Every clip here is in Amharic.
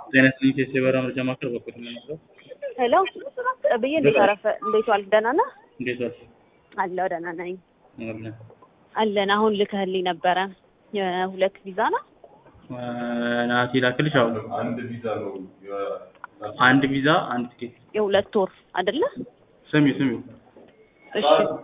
ጤና ይስጥልኝ ቴስቴ በራ ምርጫ ማዕከል በኩል ነው። ሄሎ ብዬ እንዴት አረፈ? እንዴት ዋልክ? ደህና ነህ? እንዴት ዋልሽ? አለሁ ደህና ነኝ። አለን አለን አሁን ልከህልኝ ነበረ የሁለት ቪዛ ነው። ናቲ ላክልሽ። አሁን አንድ ቪዛ ነው። አንድ ቪዛ አንድ ቲኬት። የሁለት ወር አይደለ? ስሚ ስሚ እሺ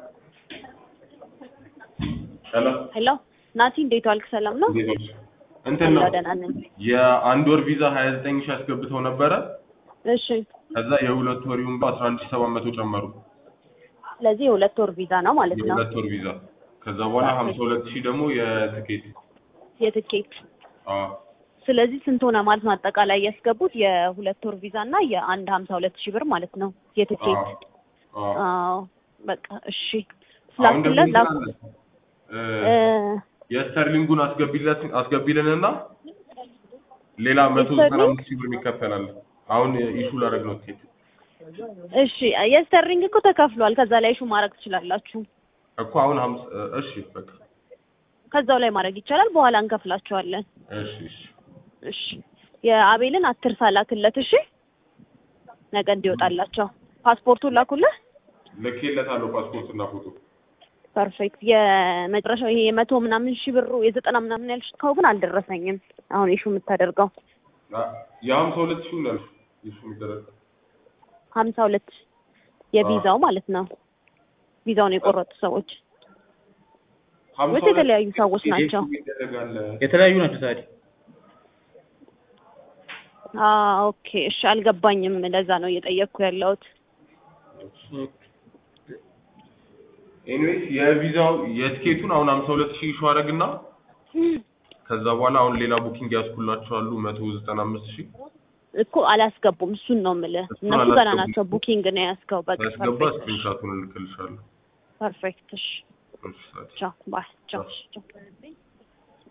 ሄሎ ሄሎ ናቲ እንዴት ዋልክ? ሰላም ነው? እንዴት ነሽ? እንትን ነው አለሁ ደህና ነኝ። የአንድ ወር ቪዛ 29 ሺህ አስገብተው ነበረ። እሺ ከዛ የሁለት ወር ይሁን 11700 ጨመሩ። ስለዚህ የሁለት ወር ቪዛ ነው ማለት ነው። የሁለት ወር ቪዛ ከዛ በኋላ 52 ሺህ ደግሞ የትኬት የትኬት አዎ ስለዚህ ስንት ሆነ ማለት ነው? አጠቃላይ ያስገቡት የሁለት ወር ቪዛ እና የአንድ ሀምሳ ሁለት ሺህ ብር ማለት ነው የትኬት። አዎ አዎ አዎ በቃ እሺ አሁን ደግሞ ስላኩለት እንትን ላኩ አለ እ እ የስተርሊንጉን አስገቢለት አስገቢልንና ሌላ 195 ሺህ ብር ይከፈላል። አሁን ኢሹ ላደርግ ነው ትኬት እሺ የስተሪንግ እኮ ተከፍሏል። ከዛ ላይ ሹ ማድረግ ትችላላችሁ። እኮ አሁን 50 እሺ በቃ ከዛው ላይ ማድረግ ይቻላል። በኋላ እንከፍላችኋለን። እሺ እሺ እሺ የአቤልን አትርሳ ላክለት። እሺ ነገ እንዲወጣላቸው ፓስፖርቱን ላኩልህ። ልኬለታለሁ ፓስፖርትና ፎቶ ፐርፌክት። የመጨረሻው ይሄ የመቶ ምናምን ሺህ ብሩ የዘጠና ምናምን ያልሽው ግን አልደረሰኝም። አሁን ኢሹ የምታደርገው የሀምሳ ሁለት ሺህ ነው ያልሽው ኢሹ የሚደረግ ሀምሳ ሁለት የቪዛው ማለት ነው። ቪዛውን የቆረጡ ሰዎች ወይስ የተለያዩ ሰዎች ናቸው? ይደረጋል የተለያዩ ናቸው። ታዲያ አዎ ኦኬ። እሺ አልገባኝም። ለዛ ነው እየጠየቅኩ ያለሁት። ኤኒዌይስ የቪዛው የትኬቱን አሁን ሀምሳ ሁለት ሺህ ኢሹ አደረግና ከዛ በኋላ አሁን ሌላ ቡኪንግ ያስኩላቸዋሉ መቶ ዘጠና አምስት ሺህ እኮ አላስገቡም። እሱን ነው የምልህ። እሱን እነሱ ገና አላስገቡም። ናቸው። ቡኪንግ ነው ያስገው። በቃ ያስገባ ፐርፌክት። ስክሪንሻቱን እልክልሻለሁ ፐርፌክት። እሺ እሺ፣ ሰዓት ቻው ባይ ቻው ቻው